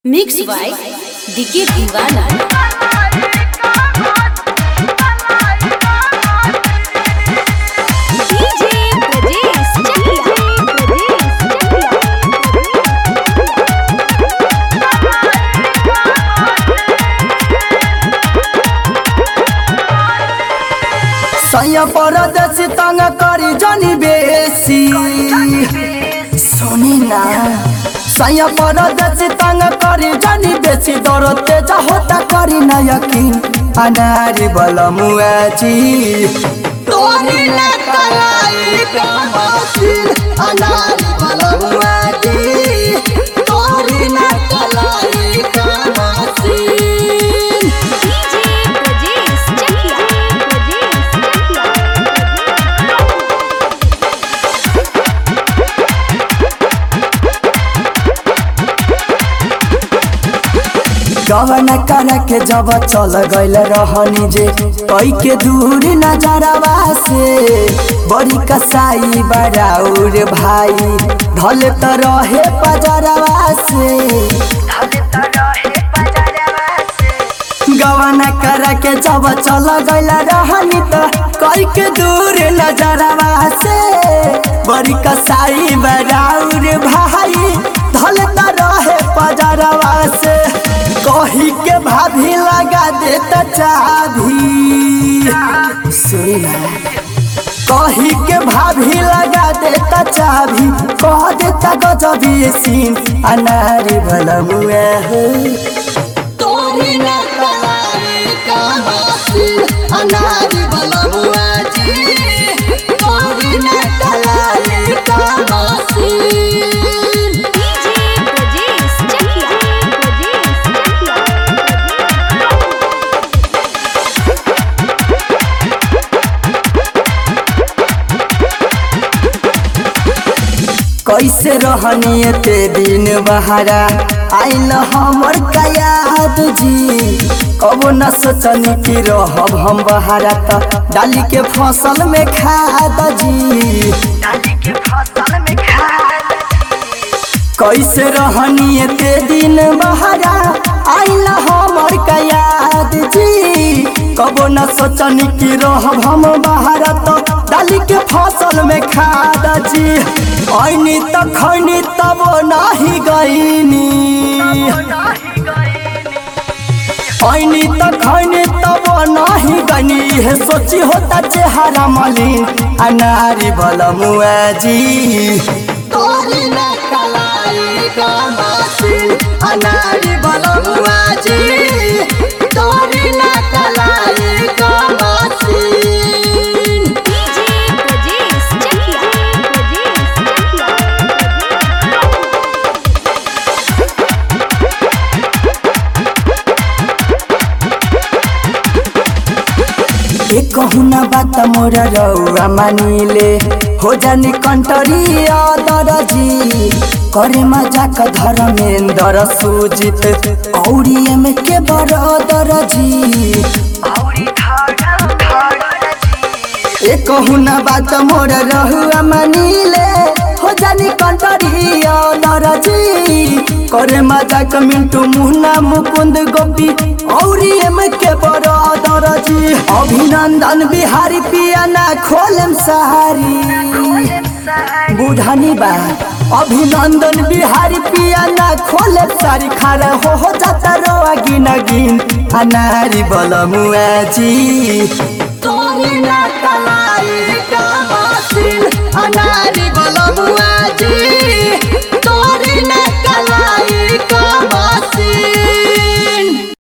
mix by DK दीवाना DJ Brajesh Chakiya Brajesh सैया परदेसी तंग करी जनी बेसी सुनी ना सैया परदेसी तंग करी जनी बेसी दर तेज होता करी ना यकीन अनारी बल मुआजी तोरी ना कलाई कामासीन अनारी बल मुआजी तोरी ना कलाई कामासीन डीजे ब्रजेश चकिया ब्रजेश गवन कर के जब चल गइल रहनी जे कई के दूर नजरवा से बड़ी कसाई बड़ाउर भाई ढल त रहे पजरवा से गवन कर के जब चल गइल रहनी त कई के दूर नजरवा से बड़ी कसाई बड़ाउर भाई ढल त रहे पजरवा से कही के भाभी लगा देता चाभी सुना कही के भाभी लगा देता चाभी कह देता गजबी सीन अनारी भला मुआ हो तोरी ना कलाई कामासी अनारी भला मुआ जी तोरी ना कलाई कामासी डीजे ब्रजेश चकिया ब्रजेश चकिया कैसे रहनी ते दिन बहारा आइल हमर कयाद जी कबो न सोचनी कि रहब हम बहारा त डाली के फसल में खाद जी कैसे रहनी ते दिन बहारा आइल हमर कयाद जी कबो न सोचनी कि रहब हम बहारा त डाली के फसल में खाद जी ऐनी त खैनी तब नाही गईनी ऐनी त खैनी तब नाही गईनी हे सोची होता चेहरा मलिन अनारी बल मुआजी तोरी ना कलाई कामासी अनारी बल मुआजी तोरी ना कलाई कामासी डीजे ब्रजेश चकिया ब्रजेश चकिया एक कहूना बात मोर रौआ मानिले हो जानी कंटरी दरजी करे मजाक धर्मेंद्र सुजित औरी में के बड़ दरजी एक कहूना बात मोर रहुआ मानिले हो जानी कंटरी दरजी करे मजाक मिंटू मुन्ना मुकुंद गोपी औरी में के बड़ दरजी अभिनंदन बिहारी पिया ना खोलम सहारी बुढ़ानी बा अभिनंदन बिहारी पिया ना खोले सारी खारा हो हो जाता रोआ गिन गिन अनारी बल मुआजी तोरी ना कलाई का